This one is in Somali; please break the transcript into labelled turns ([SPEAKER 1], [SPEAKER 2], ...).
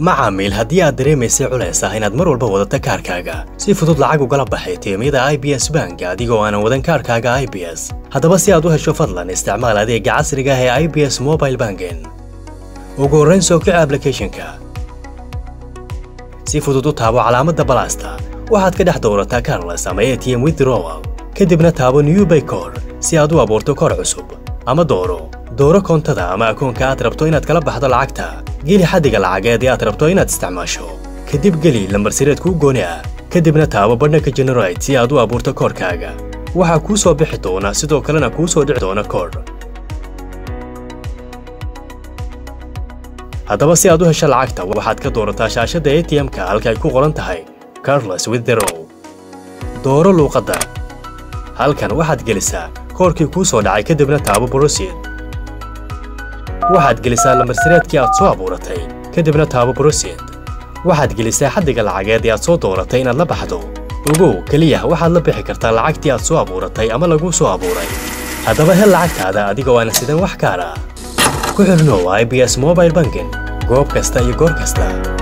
[SPEAKER 1] macaamiil haddii aad dareemaysay culays ah inaad mar walba wadata kaarkaaga si fudud lacag ugala baxay tiimyada i b s bank adigoo aanan wadan kaarkaaga i b s haddaba si aad u hesho fadlan isticmaal adeega casriga ah ee i b s mobile banking ugu horrayn soo kici ablicathonka si fudud u taabo calaamadda balaasta waxaad ka dhex doorataa carles ama a t m withdrawal kadibna taabo new baycor si aad u abuurto koor cusub ama dooro dooro koontada ama akoonka aad rabto inaad kala baxdo lacagta geli xaddiga lacageed ee aad rabto inaad isticmaasho kadib geli lambarsireed kuu gooni ah kadibna taabo badhanka generate si aad u abuurto koorkaaga waxaa kuu soo bixi doona sidoo kalena kuu soo dhici doona koor haddaba si aad u hesho lacagta waxaad ka doorataa shaashadda a t m-ka halka ay ku qoran tahay carles withdraw dooro luuqadda halkan waxaad gelisaa koorkii kuu soo dhacay kadibna taabo brosid waxaad gelisaa lambarsireedkii aad soo abuuratay kadibna taabo brosid waxaad gelisaa xaddiga lacageed ee aad soo dooratay inaad la baxdo ogow keliya waxaad la bixi kartaa lacagtii aad soo abuuratay ama laguu soo abuuray haddaba hel lacagtaada adigoo aan sidan wax kaar ah ku xidhnow i b s mobile banking goob kasta iyo goor kasta